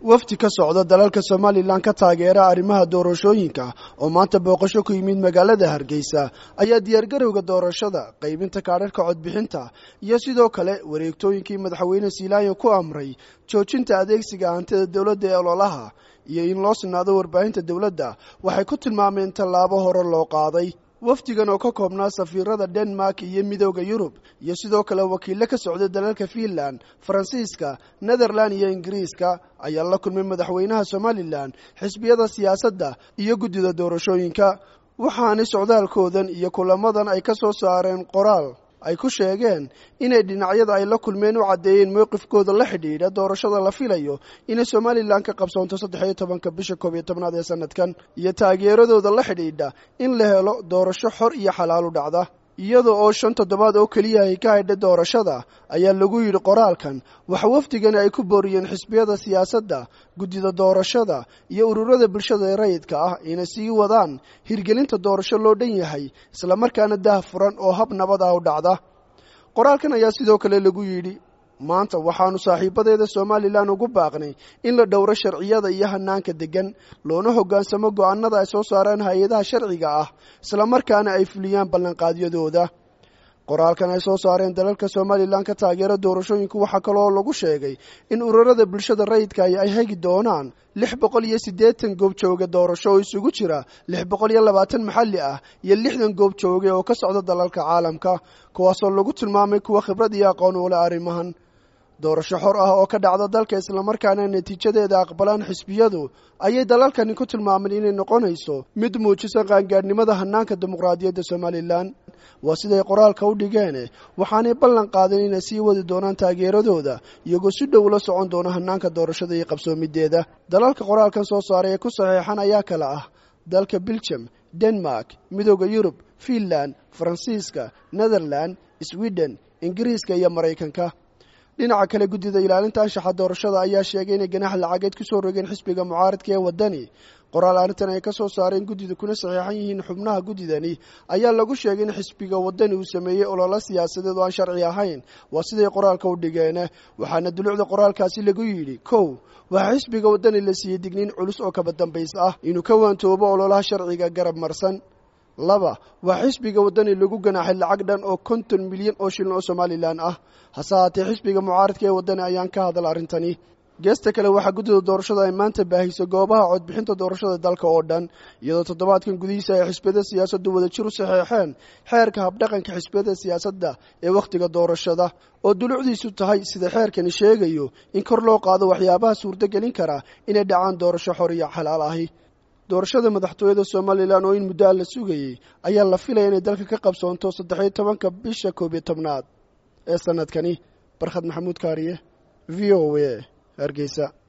wafdi ka socda dalalka somalilan ka taageera arrimaha doorashooyinka oo maanta booqasho ku yimid magaalada hargeysa ayaa diyaargarowga doorashada qaybinta kaadharhka codbixinta iyo sidoo kale wareegtooyinkii madaxweyne siilaayo ku amray joojinta adeegsiga hantida dowladda ee ololaha iyo in loo sinaado warbaahinta dowladda waxay ku tilmaameen tallaabo hore loo qaaday wafdigan oo ka koobnaa safiirada denmark iyo midooda yurub iyo sidoo kale wakiilo ka socda dalalka fiinland faransiiska netherland iyo ingiriiska ayaa la kulmay madaxweynaha somalilan xisbiyada siyaasadda iyo guddida doorashooyinka waxaanay socdaalkoodan iyo kulamadan ay ka soo saareen qoraal ay ku sheegeen inay dhinacyada ay la kulmeen u caddeeyeen mowqifkooda la xidhiidha doorashada la filayo inay somalilan ka qabsoonto saddex iyo tobanka bisha koob iyo tobnaad ee sanadkan iyo taageeradooda la xidhiidha in la helo doorasho xor iyo xalaalu dhacda iyada oo shan toddobaad oo keliya ay ka haydha doorashada ayaa lagu yidhi qoraalkan waxa wafdigani ay ku booriyeen xisbiyada siyaasadda guddida doorashada iyo ururada bulshada ee rayidka ah inay sii wadaan hirgelinta doorasho loo dhan yahay islamarkaana dah furan oo hab nabad ah u dhacda qoraalkan ayaa sidoo kale lagu yidhi maanta waxaanu saaxiibadeeda somalilan ugu baaqnay in la dhowro sharciyada iyo hanaanka deggan loona hoggaansamo go'aanada ay soo saaraan hay-adaha sharciga ah islamarkaana ay fuliyaan ballanqaadyadooda qoraalkan ay soo saareen dalalka somalilan ka taageera doorashooyinku waxaa kaloo lagu sheegay in ururada bulshada rayidka ay hegi doonaan lix boqol iyo siddeetan goob jooge doorasho oo isugu jira lix boqol iyo labaatan maxalli ah iyo lixdan goob jooge oo ka socda dalalka caalamka kuwaasoo lagu tilmaamay kuwa khibrad iyo aqoon u leh arrimahan doorasho xor ah oo ka dhacda dalka islamarkaana natiijadeeda aqbalaan xisbiyadu ayay dalalkani ku tilmaameen inay noqonayso mid muujisa qaangaadhnimada hanaanka dimuqraadiyadda somalilan waa siday qoraalka u dhigeen waxaanay ballan qaadeen inay sii wadi doonaan taageeradooda iyagoo si dhow la socon doona hanaanka doorashada iyo qabsoomideeda dalalka qoraalkan soo saaray ee ku saxeexan ayaa kale ah dalka belgium denmark midooda yurub fiinland faransiiska netherland sweden ingiriiska iyo maraykanka dhinaca kale guddida ilaalinta anshaxa doorashada ayaa sheegay inay ganax lacageed ku soo rogeen xisbiga mucaaradka ee waddani qoraal arrintan ay ka soo saareen guddida kuna saxiixan yihiin xubnaha guddidani ayaa lagu sheegay in xisbiga waddani uu sameeyey ololo siyaasadeed oo aan sharci ahayn waa siday qoraalka u dhigeen waxaana dulucda qoraalkaasi lagu yidhi kow waxaa xisbiga waddani la siiyey digniin culus oo kaba dambays ah inuu ka waantoobo ololaha sharciga garab marsan laba waa xisbiga waddani lagu ganaaxay lacag dhan oo konton milyan oo shilin oo somalilan ah hase haatee xisbiga mucaaradka ee waddani ayaan ka hadal arrintani geesta kale waxaa guddida doorashada ay maanta baahiso goobaha codbixinta doorashada dalka oo dhan iyadoo toddobaadkan gudihiisa ay xisbiyada siyaasaddu wadajir u saxeexeen xeerka habdhaqanka xisbiyada siyaasadda ee wakhtiga doorashada oo dulucdiisu tahay sida xeerkani sheegayo in kor loo qaado waxyaabaha suurtogelin kara inay dhacaan doorasho xor iyo xalaal ahi doorashada madaxtooyada somalilan oo in muddo a la sugayey ayaa la filaya inay dalka ka qabsoonto saddexiyo tobanka bisha koob iyo tobnaad ee sanadkani barkhad maxamuud kaariye v o a hargeysa